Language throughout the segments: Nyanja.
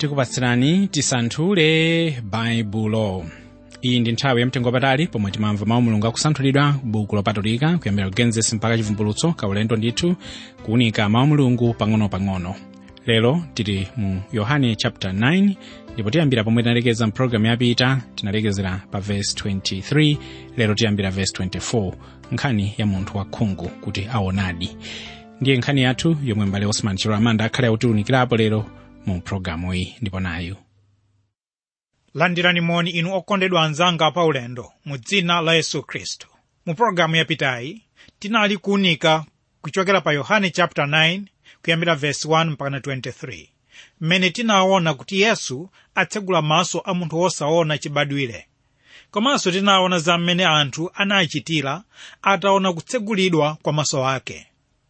tikupatsirani tisanthule baibulo iyi ndi nthawi yamtengo wapatali pomwe timamva mawu mulungu akusanthulidwa buku lopatulika kuyambira kugenesis mpaka chivumbulutso kaulendo ndithu kuunika mawu mulungu pang'ono-pang'ono lero tili mu yohane chapter 9 ndipo tiyambira pomwe tinalekeza mpulogalamu yapita tinalekezera pa verse 23 lero tiyambira verse 24 nkhani ya munthu wakhungu kuti aonadi ndiye nkhani yathu yomwe mbale osman chiramanda akhale akutiwunikirapo lero mu pulogalamu iyi ndipo nayu landirani moni inu okondedwa anzanga pa ulendo mu dzina la yesu khristu mu pologalamu yapitayi tinali kuunika kuchokera pa yohane chapter 9 kuyambira verse 1 mpaka 23 mmene tinaona kuti yesu atsegula maso a munthu wosaona chibadwire komanso tinaona za mmene anthu anachitira ataona kutsegulidwa kwa maso ake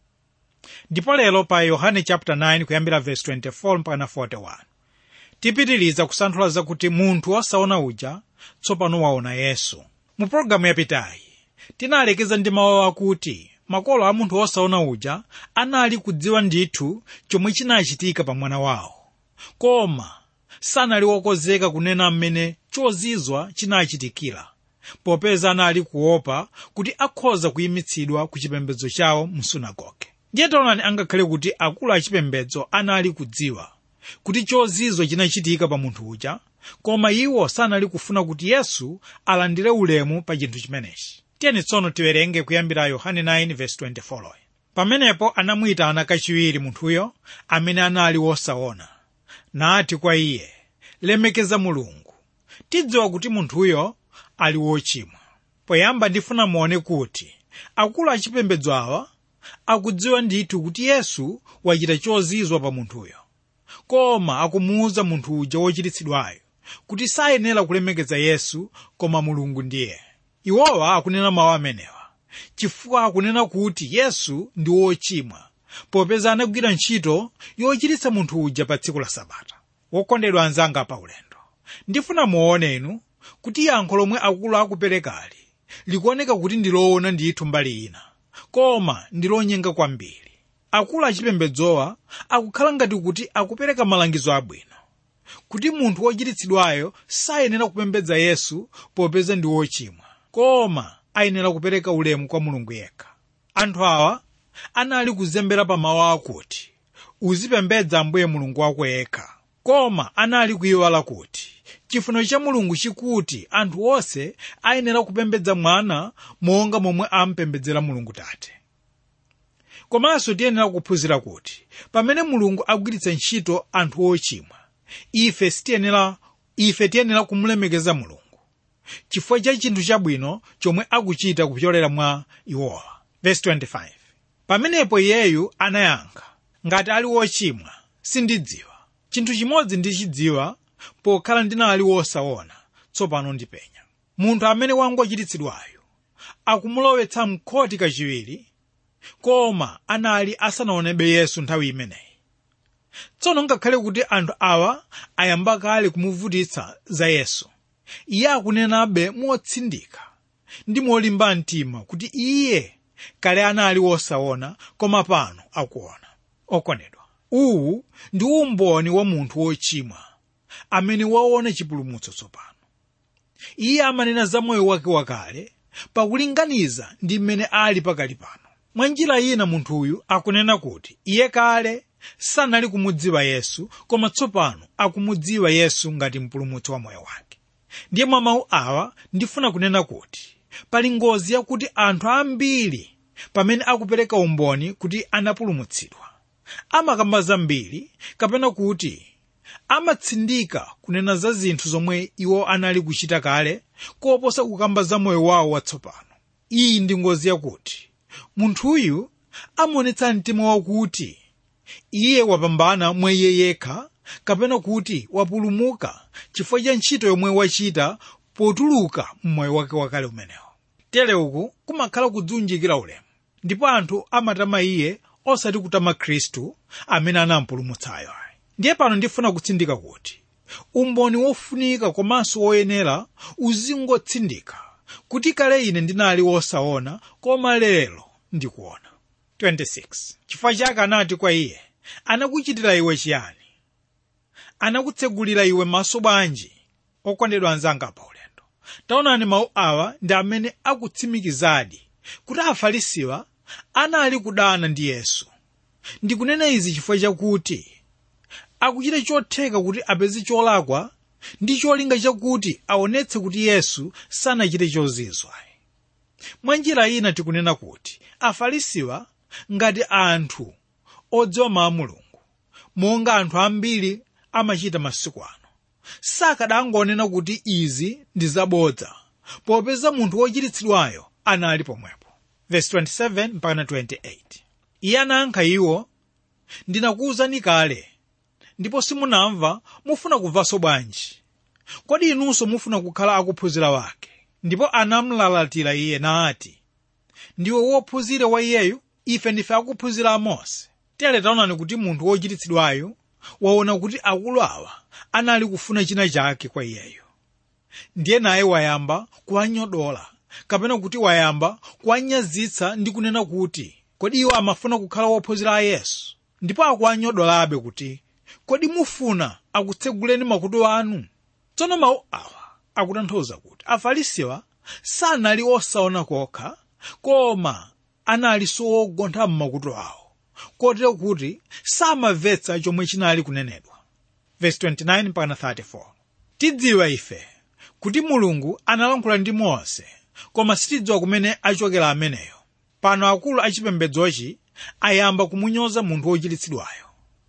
ndipo lero pa yohane chapter 9 kuyambira verse 24 mpaka 41 tipitiriza kusanthula zakuti munthu wosaona uja tsopano waona yesu mu pologalamu yapitayi tinalekeza ndi mawu akuti makolo a munthu wosaona uja anali kudziwa ndithu chomwe chinachitika pa mwana wawo koma sanali wokonzeka kunena mmene chozizwa chinachitikira popeza anali kuopa kuti akhoza kuyimitsidwa ku chipembedzo chawo mu sunagoge ndiye taonani angakhale kuti akulu achipembedzo anali kudziwa kuti chozizwa chinachitika pa munthu uja koma iwo sanali kufuna kuti yesu alandire ulemu pa chinthu chimenechi tiyeni tsono tiwerenge kuyambira yohane 9:24 pamenepo anamuyitana kachiwiri munthuyo amene anali wosaona nati kwa iye lemekeza mulungu tidziwa kuti munthuyo ali wochimwa poyamba ndifuna muone kuti akulu achipembedzo awa akudziwa ndithu kuti yesu wachita chozizwa pa munthuyo koma akumuwuza munthu uja wochiritsidwayo kuti sayenera kulemekeza yesu koma mulungu ndiye iwowa akunena mawu amenewa chifukwa akunena kuti yesu ndi wochimwa popeza anagwira ntchito yochiritsa munthu uja pa tsiku la sabata wokondedwa anzanga pa ulendo ndifuna muone inu kuti yankho lomwe akulu akuperekali likuoneka kuti ndi loona ndithu mbali ina koma ndi lonyenga kwambiri akulu achipembedzowa akukhala ngati kuti akupereka malangizo abwino kuti munthu wochiritsidwayo sayenera kupembedza yesu popeza ndi wochimwa koma ayenera kupereka ulemu kwa mulungu yekha anthu awa anali kuzembera pa mawu akuti uzipembedza ambuye mulungu wako yekha koma anali kuyiwala kuti chifuniro cha mulungu chikuti anthu onse ayenera kupembedza mwana monga momwe ampembedzera mulungu tate komanso tiyenera kuphunzira kuti pamene mulungu agwiritsa ntchito anthu ochimwa ife sitiyenera ife tiyenera kumulemekeza mulungu chifukwa cha chinthu chabwino chomwe akuchita kupyolera mwa iwowa verse 25 pamenepo iyeyu anayankha ngati ali wochimwa sindidziwa chinthu chimodzi ndichidziwa pokhala ndinali wosaona tsopano ndipenya munthu amene wangochiritsidwayo akumulowetsa mkhoti kachiwiri koma anali asanaonebe yesu nthawi imeneyi tsono ngakhale kuti anthu awa ayamba kale kumuvutitsa za yesu iye akunenabe motsindika ndi molimba mtima kuti iye kale anali wosaona koma pano akuona okondedwa uwu ndi umboni wa munthu wochimwa amene waona chipulumutso tsopano iye amanena za moyo wake wakale pakulinganiza ndi mmene ali pakali pano mwa njira ina munthuyu akunena kuti iye kale sanali kumudziwa yesu koma tsopano akumudziwa yesu ngati mpulumutsi wa moyo wake ndiye mwa mawu awa ndifuna kunena kuti pali ngozi yakuti anthu ambiri pamene akupereka umboni kuti anapulumutsidwa amakamba zambiri kapena kuti amatsindika kunena za zinthu zomwe iwo anali kuchita kale koposa kukamba za moyo wawo watsopano iyi ndi ngozi yakuti munthuyu amaonetsa mtima wakuti iye wapambana mwa iye yekha kapena kuti wapulumuka chifukwa cha ntchito yomwe wachita potuluka mmoyo wake wakale umenewo tere uku kumakhala kudziunjikira ulemu ndipo anthu amatama iye osati kutama khristu amene anampulumutsayo ndiye pano ndifuna kutsindika kuti umboni wofunika komanso woyenera uzingotsindika kuti kale ine ndinali wosaona koma lero ndikuona 26 chifukwa chake anati kwa iye anakuchitira iwe chiyani anakutsegulira iwe maso bwanji okondedwa anzanga pa ulendo taonani mawu awa ndi amene akutsimikizadi kuti afarisiwa anali kudana ndi yesu ndikunena izi chifukwa chakuti akuchita chotheka kuti apeze cholakwa ndi cholinga chakuti aonetse kuti yesu sanachite chozizwa mwa njira ina tikunena kuti afarisiwa ngati anthu odziwa mawu a mulungu monga anthu ambiri amachita masiku ano sakadangonena kuti izi ndi zabodza popeza munthu wochiritsidwayo anali pomwepo verse 27 mpaka 28 iye anayankha iwo ndinakuwuzani kale ndipo simunamva mufuna kumvanso bwanji kodi inunso mufuna kukhala akuphunzira wake ndipo anamlalatira iye nati ndiwe wophunzira wa iyeyu ife ndife akuphunzira a mose tere taonani kuti munthu wochiritsidwayo waona kuti akulu awa anali kufuna china chake kwa iyeyo ndiye naye wayamba kuwanyodola kapena kuti wayamba kuwanyazitsa ndi kunena kuti kodi iwo amafuna kukhala wophunzira a yesu ndipo akuwanyodolabe kuti kodi mufuna akutseguleni makutu anu tsono mawu awa akutanthauza kuti afarisiwa sanali osaona kokha koma analinso wogontha m'makutu awo kotero kuti samamvetsa chomwe chinali kunenedwa verse 29 mpaka 34 tidziwa ife kuti mulungu analankhula ndi mose koma sitidziwa kumene achokera ameneyo pano akulu achipembedzochi ayamba kumunyoza munthu wochiritsidwayo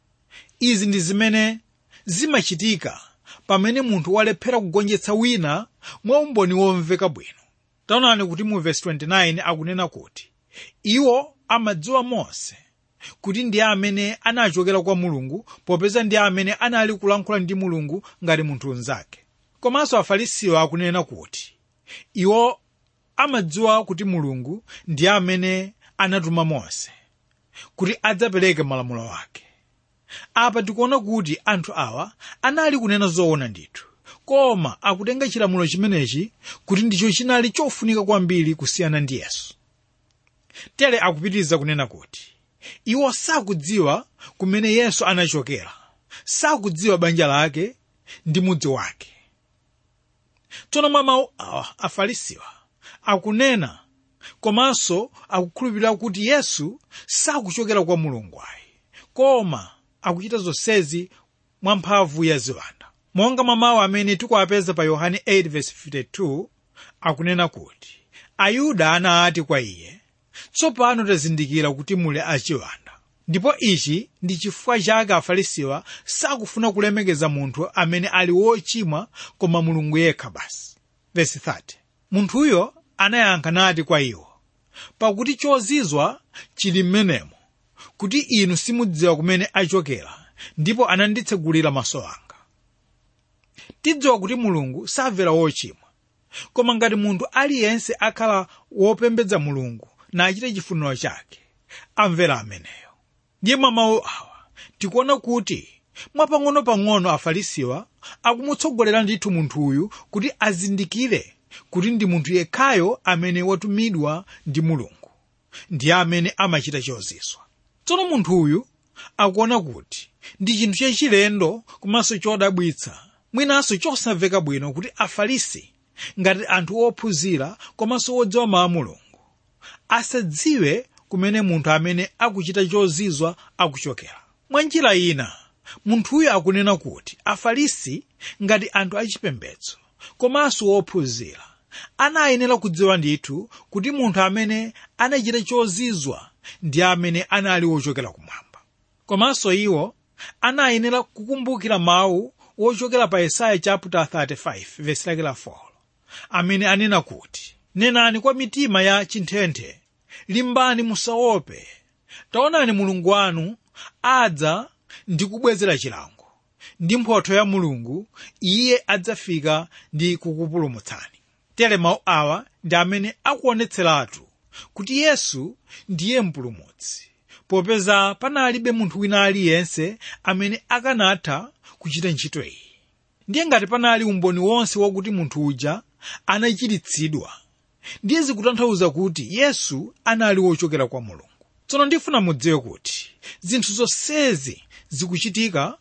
izi ndi zimene zimachitika pamene munthu walephera kugonjetsa wina mwa umboni womveka bwino taonani kuti mu verse 29 akunena kuti iwo amadziwa mose kuti ndiye amene anachokera kwa mulungu popeza ndiye amene anali kulankhula ndi mulungu ngati munthu unzake komanso afarisiwo akunena kuti iwo amadziwa kuti mulungu ndiye amene anatuma mose kuti adzapereke malamulo ake apa tikuona kuti anthu awa anali kunena zoona ndithu koma akutenga chilamulo chimenechi kuti ndicho chinali chofunika kwambiri kusiyana ndi yesu tere akupitiriza kunena kuti iwo sakudziwa kumene yesu anachokera sakudziwa banja lake ndi mudzi wake tsono mwa mawu awa afarisiwa akunena komanso akukhulupirira kuti yesu sakuchokera kwa mulungu ayi koma akuchita zonsezi mwa mphamvu ya ziwanda monga mwa mawu amene tikuwapeza pa yohane 8:52 akunena kuti ayuda anati kwa iye tsopano tazindikira kuti muli achiwanda ndipo ichi ndi chifukwa chake afarisiwa sakufuna kulemekeza munthu amene ali wochimwa koma mulungu yekha basi verse 30 munthuyo anayankha nati kwa iwo pakuti chozizwa chili m'menemo kuti inu simudziwa kumene achokera ndipo ananditsegulira maso anga tidziwa kuti mulungu samvera wochimwa koma ngati munthu aliyense akhala wopembedza mulungu nachite chifuniro chake amvera ameneyo ndiye mwa mawu awa tikuona kuti mwapang'ono-pang'ono afarisiwa akumutsogolera ndithu munthuyu kuti azindikire kuti ndi munthu yekhayo amene watumidwa ndi mulungu ndiye amene amachita chozizwa tsono munthuyu akuona kuti ndi chinthu chachilendo komanso chodabwitsa mwinanso chosamveka bwino kuti afarisi ngati anthu ophunzira komanso odziwa mawu a mulungu asadziwe kumene munthu amene akuchita chozizwa akuchokera mwa njira ina munthuyo akunena kuti afarisi ngati anthu achipembedzo komanso ophunzira anayenera kudziwa ndithu kuti munthu amene anachita chozizwa ndi amene anali wochokera kumwamba komanso iwo anayenera kukumbukira mawu wochokera pa yesaya chapter 35 verse lake la 4 amene anena kuti nenani kwa mitima ya chinthenthe limbani musaope taonani mulungu wanu adza ndi kubwezera chilango ndi mphotho ya mulungu iye adzafika ndi kukupulumutsani tere mawu awa ndi amene akuonetseratu kuti yesu ndiye mpulumutsi popeza panalibe munthu wina aliyense amene akanatha kuchita ntchito iyi ndiye ngati panali umboni wonse wakuti munthu uja anachiritsidwa ndiye zikutanthauza kuti yesu anali wochokera kwa mulungu tsono ndifuna mudziwe kuti zinthu zonsezi zikuchitika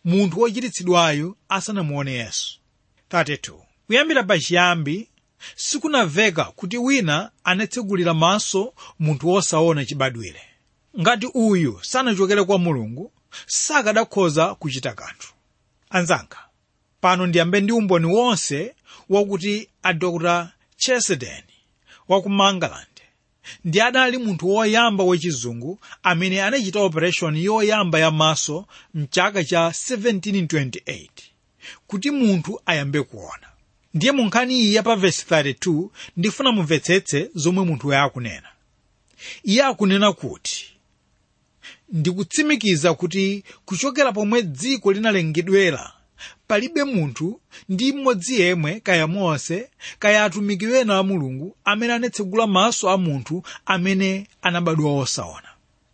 munthu wochiritsidwayo asanamuone yesu 32 kuyambira pachiyambi sikunamveka kuti wina anatsegulira maso munthu wosaona chibadwire ngati uyu sanachokere kwa mulungu sakadakhoza kuchita kanthu anzanga pano ndiyambe ndi umboni wonse wakuti a dr chesedeni wa ku mangaland ndi adali munthu woyamba wachizungu amene anachita operation yoyamba ya maso mchaka cha 1728 kuti munthu ayambe kuona ndiye mu nkhani iyi ya pa vesi 32 ndifuna mumvetsetse zomwe munthuyo akunena iye akunena kuti ndikutsimikiza kuti kuchokera pomwe dziko linalengedwera palibe munthu ndi mmodzi yemwe kaya mose kaya atumiki wena a mulungu amene anatsegula maso a munthu amene anabadwa wosaona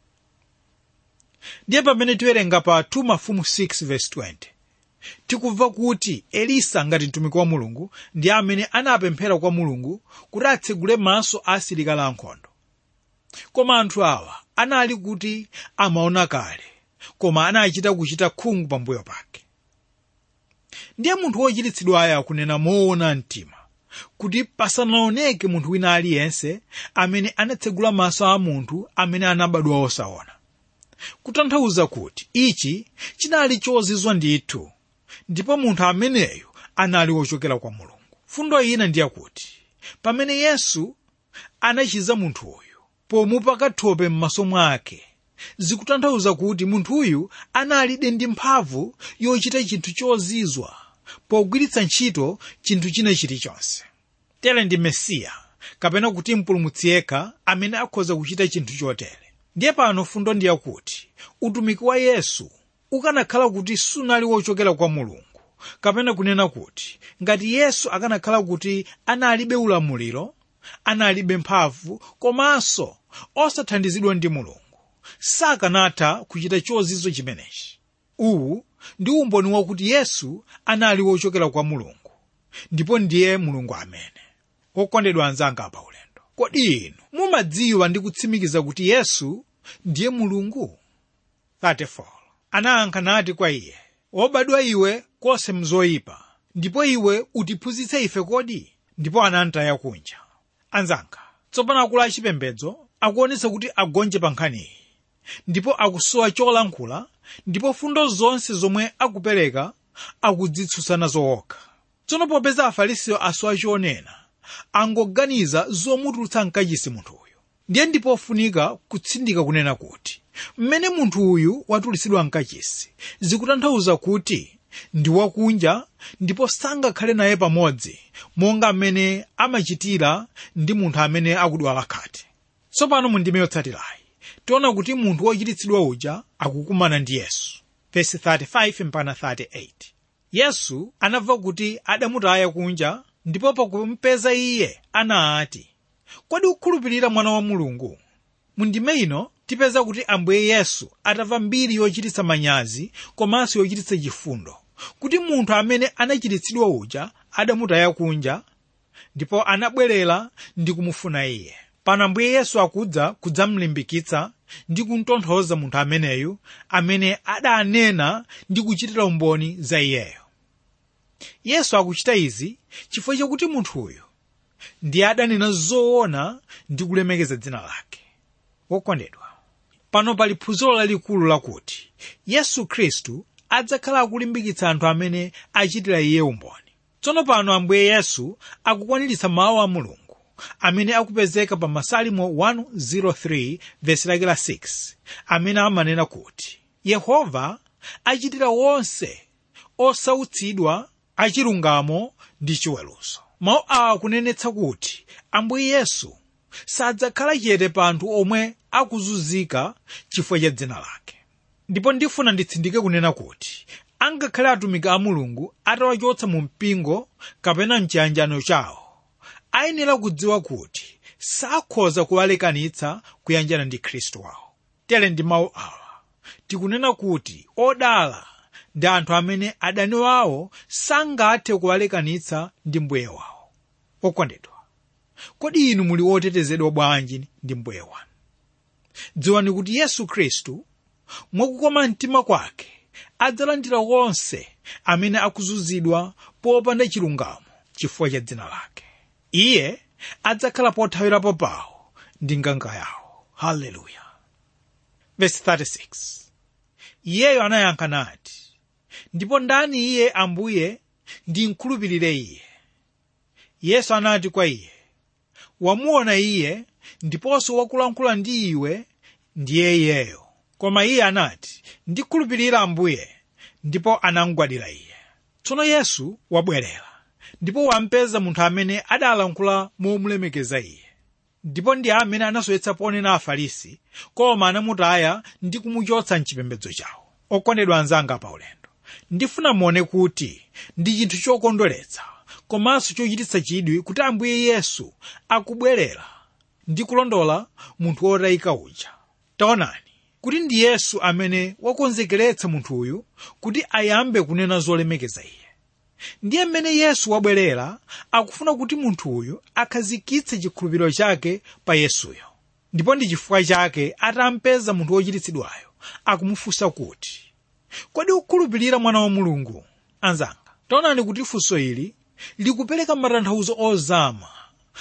ndiye pamene tiwerenga pa 2 mafumu 6 verse 20 tikumva kuti elisa ngati mtumiki wa mulungu ndi amene anapemphera kwa mulungu kuti atsegule maso a asilikali ankhondo koma anthu awa anali kuti amaona kale koma anachita kuchita khungu pambuyo pake ndiye munthu wochiritsidwayo akunena moona mtima kuti pasanaoneke munthu wina aliyense amene anatsegula maso a munthu amene anabadwa wosaona kutanthauza kuti ichi chinali chozizwa ndithu ndipo munthu ameneyo anali wochokera kwa mulungu fundo ina ndiyakuti pamene yesu anachiza munthuyu pomupaka thope m'maso mwake zikutanthauza kuti munthuyu analibe ndi mphamvu yochita chinthu chozizwa pogwiritsa ntchito chinthu china chilichonse tere ndi mesiya kapena kuti mpulumutsi yekha amene akhoza kuchita chinthu chotere ndiye pano fundo ndiyakuti utumiki wa yesu ukanakhala kuti sunali wochokera kwa mulungu kapena kunena kuti ngati yesu akanakhala kuti analibe ulamuliro analibe mphamvu komanso osathandizidwa ndi mulungu sakanatha kuchita chozizwa chimenechi uwu ndi umboni wakuti yesu anali wochokera kwa mulungu ndipo ndiye mulungu amene okondedwa anzanga pa ulendo kodi inu mumadziwa ndi kutsimikiza kuti yesu ndiye mulungu 34 anayankha nati kwa iye wobadwa iwe konse mzoyipa ndipo iwe utiphunzitse ife kodi ndipo anamtaya kunja anzanga tsopano akulu achipembedzo akuonetsa kuti agonje pa nkhaniyi ndipo akusowa cholankhula ndipo fundo zonse zomwe akupereka akudzitsutsa nazo okha tsono popeza afarisiyo asowa chonena angoganiza zomutulutsa mkachisi munthuyu ndiye ndipofunika kutsindika kunena kuti mmene munthu uyu watulutsidwa mkachisi zikutanthauza kuti ndi wakunja ndipo sangakhale naye pamodzi monga mmene amachitira ndi munthu amene akudwala khate tsopano mu ndime yotsatirayi tiona kuti munthu wochiritsidwa uja akukumana ndi yesu vesi 35 mpaka 38 yesu anamva kuti adamutaya kunja ndipo pakumpeza iye anati kodi ukukhulupirira mwana wa mulungu mu ndime ino tipeza kuti ambuye yesu atamva mbiri yochititsa manyazi komanso yochititsa chifundo kuti munthu amene anachiritsidwa uja adamutaya kunja ndipo anabwerera ndi kumufuna iye pano ambuye yesu akudza kudzamlimbikitsa ndi kumtonthoza munthu ameneyu amene adanena ndi kuchitira umboni za iyeyo yesu akuchita izi chifukwa chakuti munthuyu ndiye adanena zoona ndi kulemekeza dzina lake wokondedwa pano pali phunziro lalikulu lakuti yesu khristu adzakhala akulimbikitsa anthu amene achitira iye umboni tsono pano ambuye yesu akukwaniritsa mawu a mulungu amene akupezeka pa masalimo 103 vesi lake la 6 amene amanena kuti yehova achitira wonse osautsidwa achilungamo ndi chiweruzo mawu awa akunenetsa kuti ambuye yesu sadzakhala chete pa anthu omwe akuzunzika chifukwa cha dzina lake ndipo ndifuna nditsindike kunena kuti angakhale atumiki a mulungu atawachotsa mu mpingo kapena mchiyanjano chawo ayenera kudziwa kuti sakhoza kuwalekanitsa kuyanjana ndi khristu wawo tere ndi mawu awa tikunena kuti odala ndi anthu amene adani wawo sangathe kuwalekanitsa ndi mbuye wawo okondedwa kodi inu muli otetezedwa bwanji ndi mbuye wanu dziwani kuti yesu khristu mwakukoma mtima kwake adzalandira onse amene akuzunzidwa popanda chilungamo chifukwa cha dzina lake iye adzakhala pothawirapo pawo ndi nganga yawo haleluya verse 36 iyeyo anayankha nati ndipo ndani iye ambuye ndimkhulupirire iye yesu anati kwa iye wamuona iye ndiponso wakulankhula ndi iwe ndiye iyeyo koma iye anati ndikhulupirira ambuye ndipo anamugwadira iye tsono yesu wabwerera ndipo wampeza munthu amene adalankhula momulemekeza iye ndipo ndi amene anasowetsa ponena afarisi koma anamutaya ndi kumuchotsa mchipembedzo chawo okondedwa anzanga pa ulendo ndifuna muone kuti ndi chinthu chokondweretsa komanso chochititsa chidwi kuti ambuye yesu akubwerera ndi kulondola munthu wotayika uja taonani kuti ndi yesu amene wakonzekeretsa munthuyu kuti ayambe kunena zolemekeza iye ndiye mmene yesu wabwerera akufuna kuti munthuyu akhazikitse chikhulupiriro chake pa yesuyo ndipo ndi chifukwa chake atampeza munthu wochiritsidwayo akumufunsa kuti kodi ukukhulupirira mwana wa mulungu anzanga taonani kuti funso ili likupereka matanthauzo ozama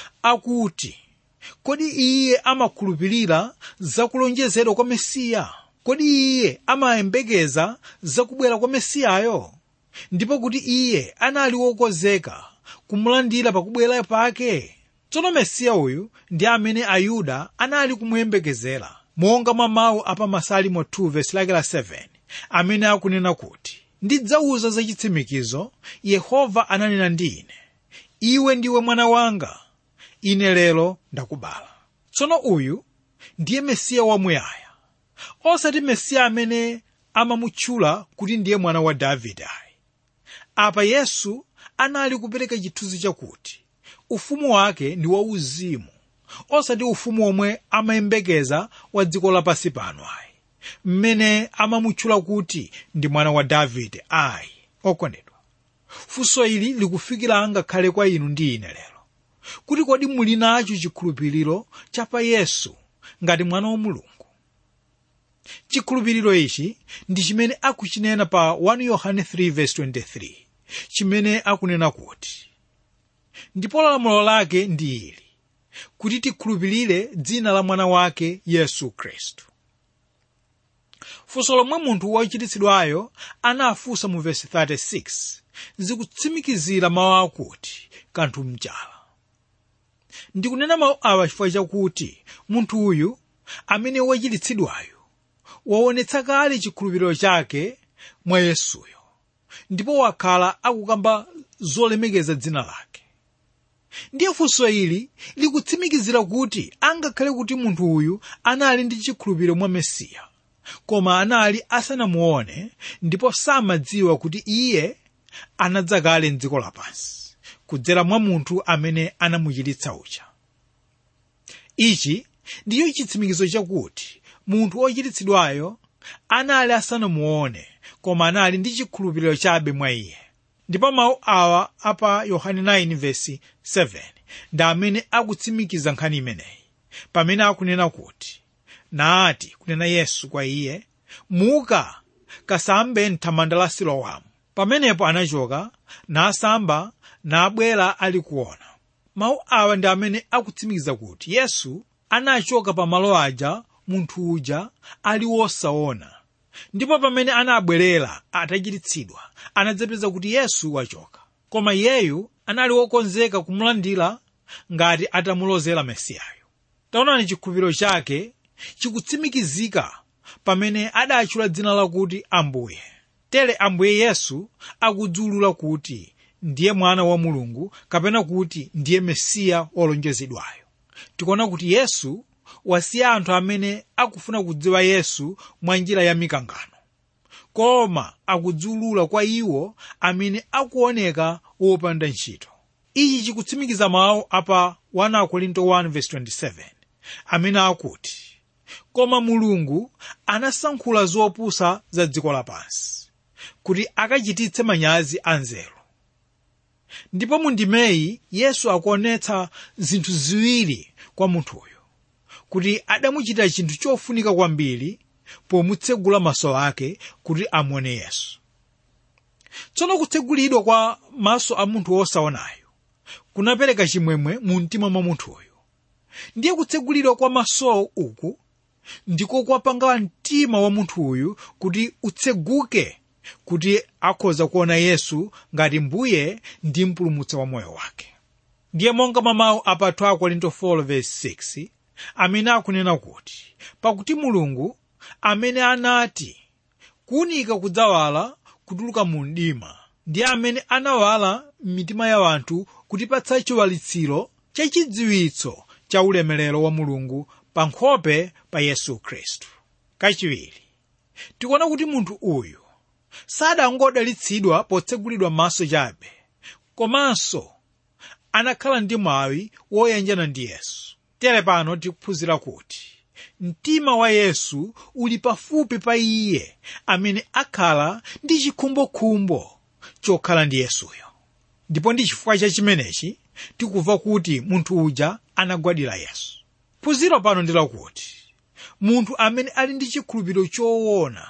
akuti kodi iye amakhulupirira zakulonjezedwa kwa mesiya kodi iye amayembekeza zakubwera kwa mesiyayo ndipo kuti iye anali wokonzeka kumulandira pakubwera pake tsono mesiya uyu ndi amene ayuda anali kumuyembekezera monga mwa mawu apa masalimo 2 vesi lake la 7 amene akunena kuti ndidzawuza zachitsimikizo yehova ananena ndi ine iwe ndiwe mwana wanga ine lero ndakubala tsono uyu ndiye mesiya wamuyaya osati mesiya amene amamutchula kuti ndiye mwana wa davide ayi apa yesu anali kupereka chithunzi chakuti ufumu wake ndi wauzimu osati ufumu omwe amayembekeza wa dziko lapansi pano ayi mmene amamutchula kuti ndi mwana wa davide ayi okondedwa funso ili likufikira ngakhale kwa inu ndi ine lero kuti kodi muli nacho chikhulupiriro cha pa yesu ngati mwana wa mulungu chikhulupiriro ichi ndi chimene akuchinena pa 1 yohane 3:23 chimene akunena kuti ndipo lamulo lake ndi ili kuti tikhulupirire dzina la mwana wake yesu khristu funso lomwe munthu wochiritsidwayo anafunsa mu vesi 36 zikutsimikizira mawu akuti kanthu mchala ndikunena mawu awa chifukwa chakuti munthu uyu amene wachiritsidwayo waonetsa kale chikhulupiriro chake mwa yesuyo ndipo wakhala akukamba zolemekeza dzina lake ndiye funso ili likutsimikizira kuti angakhale kuti munthu uyu anali ndi chikhulupiriro mwa mesiya koma anali asanamuone ndipo samadziwa kuti iye anadzakale mdziko lapansi kudzera mwa munthu amene anamuchiritsa uja ichi ndiyo chitsimikizo chakuti munthu wochiritsidwayo anali asanamuone koma anali ndi chikhulupiriro chabe mwa iye ndipo mawu awa apa yohane 9 vesi 7 ndi amene akutsimikiza nkhani imeneyi pamene akunena kuti nati kunena yesu kwa iye muka kasambe mthamanda la silowamu pamenepo anachoka nasamba nabwera ali kuona mawu awa ndi amene akutsimikiza kuti yesu anachoka pa malo aja munthu uja ali wosaona ndipo pamene anabwerera atachiritsidwa anadzapeza kuti yesu wachoka koma iyeyu anali wokonzeka kumulandira ngati atamulozera mesiyayo taonani chikhulupiriro chake chikutsimikizika pamene adatchula dzina lakuti ambuye tere ambuye yesu akudziwulula kuti ndiye mwana wa mulungu kapena kuti ndiye mesiya wolonjezedwayo tikuona kuti yesu wasiya anthu amene akufuna kudziwa yesu mwa njira ya mikangano koma akudziwulula kwa iwo amene akuoneka wopanda ntchito ichi chikutsimikiza mawu apa 1 korinto 1:27 amene akuti koma mulungu anasankhula zopusa za dziko lapansi kuti akachititse manyazi anzeru ndipo mu ndimeyi yesu akuonetsa zinthu ziwiri kwa munthuyo kuti adamuchitira chinthu chofunika kwambiri pomutsegula maso ake kuti amuone yesu tsono kutsegulidwa kwa maso a munthu wosaonayo kunapereka chimwemwe mu mtima mwa munthuyo ndiye kutsegulidwa kwa masowo uku ndiko kwapanga mtima wa munthuyu kuti utseguke kuti akhoza kuona yesu ngati mbuye ndi mpulumutsi wa moyo wake ndiye monga mwa mawu apa 2 korinto 4:6 amene akunena kuti pakuti mulungu amene anati kuwunika kudzawala kutuluka mu mdima ndiye amene anawala m'mitima ya anthu kutipatsa chiwalitsiro chachidziwitso cha ulemerero wa mulungu pa nkhope pa yesu khristu kachiwiri tikuona kuti munthu uyu sadangodalitsidwa potsegulidwa maso chabe komanso anakhala ndi mwawi woyanjana ndi yesu tere pano tikuphunzira kuti mtima wa yesu uli pafupi pa iye amene akhala ndi chikhumbokhumbo chokhala ndi yesuyo ndipo ndi chifukwa cha chimenechi tikumva kuti munthu uja anagwadira yesu phunziro pano ndi lakuti munthu amene ali ndi chikhulupiriro choona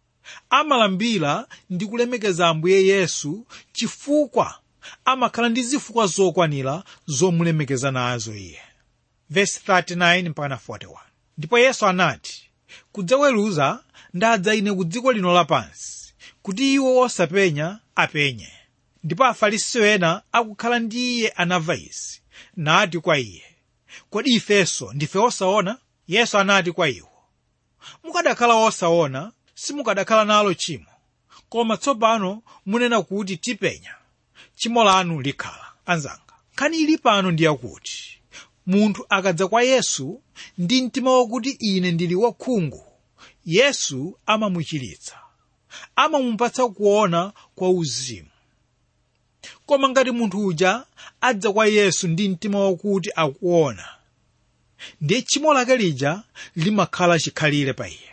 amalambira ndi kulemekeza ambuye yesu chifukwa amakhala ndi zifukwa zokwanira zomulemekeza nazo iye Verse 39 mpaka 41 ndipo yesu anati kudzaweruza ndadza ine ku dziko lino lapansi kuti iwo osapenya apenye ndipo afarisi ena akukhala ndi iye anamva izi nati kwa iye kodi ifenso ndife osaona yesu anati kwa iwo mukadakhala osaona simukadakhala nalo chimo koma tsopano munena kuti tipenya chimo lanu likhala anzanga nkhani ili pano ndi yakuti munthu akadza kwa yesu ndi mtima wakuti ine ndili wakhungu yesu amamuchiritsa amamupatsa kuona kwa uzimu koma ngati munthu uja adza kwa yesu ndi mtima wakuti akuona ndiye tchimo lake lija limakhala chikhalire pa iye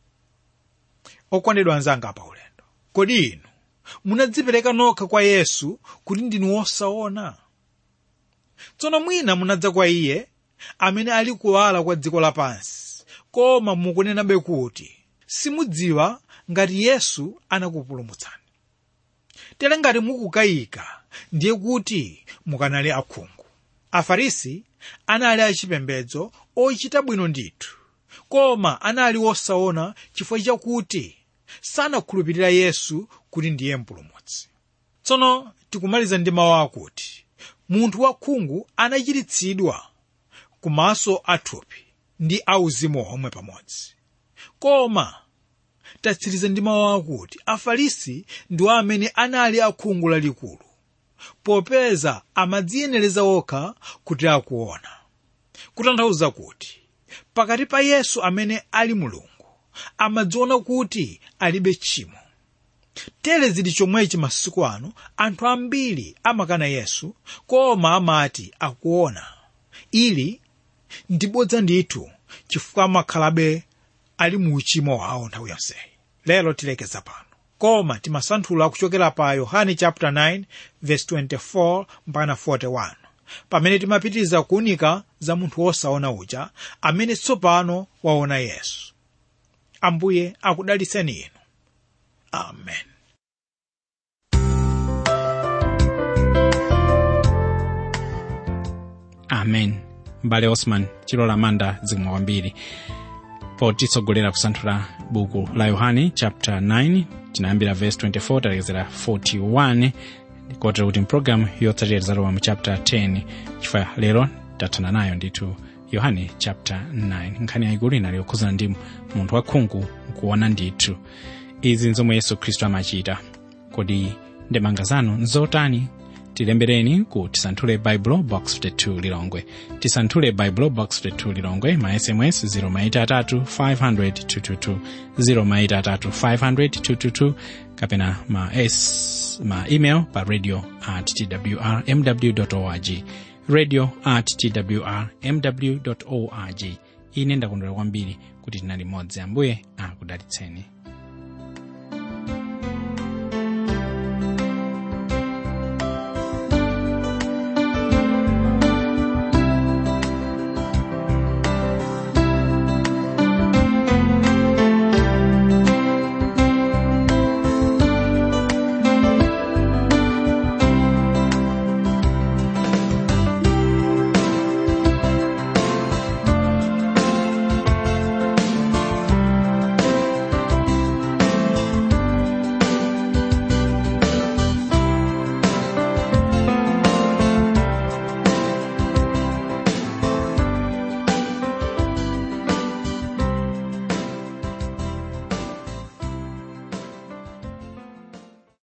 okondedwa anzanga pa ulendo kodi inu munadzipereka nokha kwa yesu kuti ndinu wosaona tsono mwina munadza kwa iye amene ali kuwala kwa dziko lapansi koma mukunenabe kuti simudziwa ngati yesu anakupulumutsani tere ngati mukukayika ndiye kuti mukanali akhungu afarisi anali achipembedzo ochita bwino ndithu koma anali osaona chifukwa chakuti sanakhulupirira yesu kuti ndiye mpulumutsi tsono tikumaliza ndi mawu akuti munthu wakhungu anachiritsidwa kumaso athupi ndi auzimu omwe pamodzi koma tatsiriza ndi mawu akuti afarisi ndiwo amene anali akhungu lalikulu popeza amadziyenereza okha kuti akuona kutanthauza kuti pakati pa yesu amene ali mulungu amadziona kuti alibe tchimo tere zili chomwechi masiku ano anthu ambiri amakana yesu koma amati akuona ili ndibodza ndithu chifukwa amakhalabe ali mu uchimo wawo nthawi yonseyi lero tilekeza pano koma timasanthula kuchokera pa yohane chapter 9 verse 24 mpaka 41 pamene timapitiriza kuunika za munthu wosaona uja amene tsopano waona yesu ambuye akudaliseni inu amen amen mbale osman chilola manda zikomo kwambiri potitsogolera kusanthula buku la yohane chapter 9 tinayambira verse 24 talekezera 41 kotero kuti mpulogalamu yotsatira tizalowa mu chapter 10 chifukwa lero tathana nayo ndithu yohane chapter 9 nkhani yayikulu inali yokhuzana ndi munthu wakhungu nkuona ndithu izi nzomwe yesu khristu amachita kodi ndemanga zanu nzotani tilembereni ku tisanthule baibulo box 52 lilongwe tisanthule baibulo box 52 lilongwe ma sms 0maitatu 500 0maitatu kapena ma, s, ma email pa radio at twr mw org radio at twr mw org ine ndakondwera kwambiri kuti tinali modzi ambuye akudalitseni